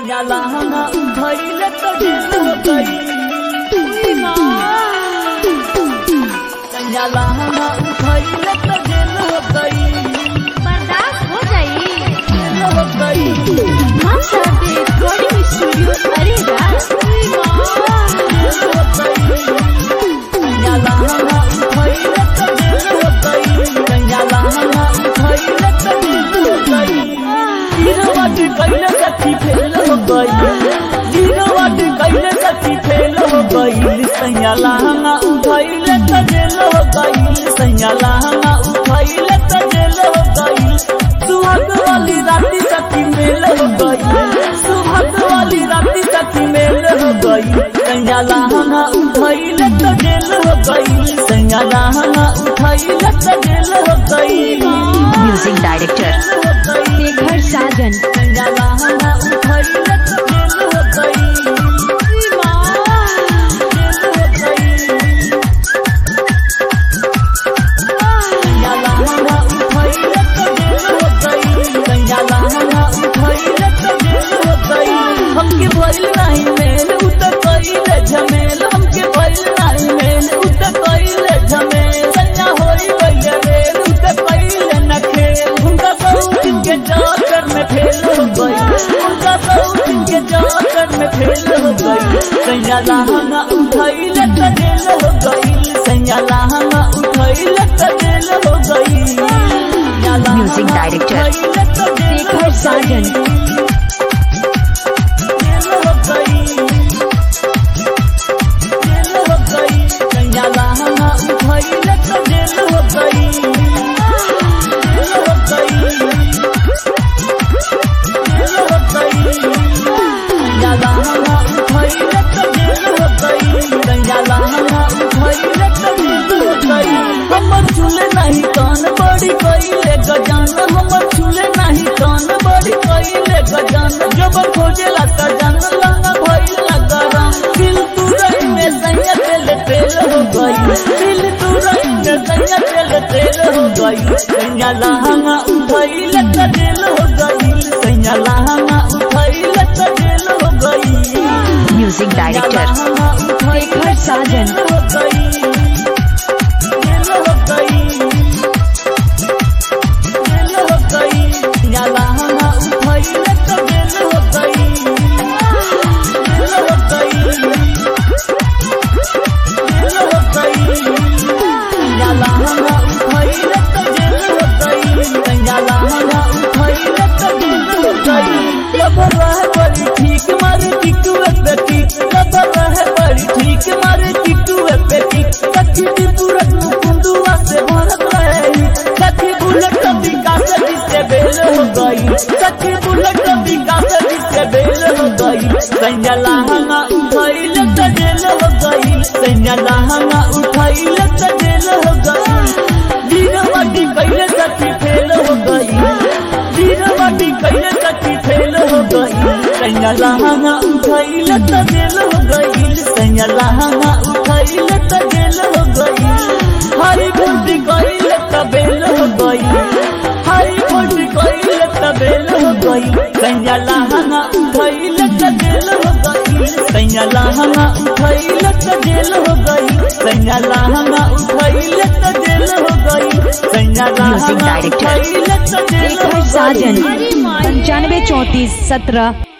सैयाला हना उठैले त जेल हो गई सैयाला हना उठैले त जेल हो गई बर्दाश्त हो जाई जेल हो गई हम सब रिकॉर्डिंग स्टूडियो अरे रात जेल हो गई सैयाला हना उठैले त जेल हो गई सैयाला हना उठैले त जेल हो गई गिरवट कैले सखी फेल हो गई गिरवट कैले सखी फेल हो गई सैयाला हना उठैले त जेल हो गई सैयाला हना उठैले त जेल हो गई सुहाग वाली राती सखी मेल हो गई सुहाग वाली राती सखी मेल हो गई सैयाला हना उठैले त जेल हो गई सैयाला हना उठैले त जेल हो गई म्यूजिक डायरेक्टर हो गई शेखर साजन सैयाला हना उठैले त जेल हो गई जेल हो गई सैयाला हना उठैले त जेल हो गई सैयाला हना उठैले त जेल हो गई हमके भइल नाही मेल उ त कइले झमेल हमके भइल नाही मेल उ त कइले झमेल सैया होई गइले रेल उ त कइले न खेल हुनका सब दिन के चक्कर में फेल हो गई हुनका सब दिन के चक्कर में फेल हो गई सैयाला हना उठैले त जेल हो गई सैयाला हना उठैले त जेल हो गई music director Shekhar Sajan jail हो गई जेल हो गई सैयाला हना उठैले त जेल हो गई जेल हो गई जेल हो गई सैयाला हना उठैले त जेल हो गई सैयाला हना उठैले त जेल हो गई हमर झूले नहीं कान बड़ी कइले गजान हमर झूले नहीं कान बड़ी कइले गजान जब खोजेला त जान लंगा भइला गरम दिल तुरई में सैया तेल तेल हो गई दिल तुरई में सैया तेल तेल हो गई सैया लहंगा उठैले त जेल हो गई सैया लहंगा उठैले त जेल हो गई म्यूजिक डायरेक्टर शेखर साजन हो गई जेल हो गई जेल हो गई याला हना उठैले त जेल हो गई जेल हो गई जेल हो गई याला हना उठैले त जेल हो गई याला हना उठैले त जेल हो गई लबर रह बड़ी ठीक मारे टिकुए पे टिक लबर रह बड़ी ठीक मारे टिकुए पे टिक कच्ची दी पूरत मुकुंदुआ से भरत रहे कच्ची बुलेट विकास जिससे बेल हो गई कच्ची बुलेट विकास जिससे बेल हो गई सैया लहंगा उठैले त जेल हो गई सैया लहंगा उठैले त जेल हो गई वीरवती कैले सखी फेल हो गई वीरवती कैले सखी फेल हो गई सैया लहंगा उठैले त जेल हो गई सैया लहंगा उठैले त जेल हो गई हरी भुंडी कैले त बेल हो गई हरी भुंडी कैले त बेल हो गई सैया लहंगा उठैले त जेल हो गई सैया लहंगा उठैले त जेल हो गई सैया लहंगा उठैले त जेल हो गई सैया लहंगा डायरेक्टर उठैले त जेल हो शेखर गई साजन पंचानवे चौंतीस सत्रह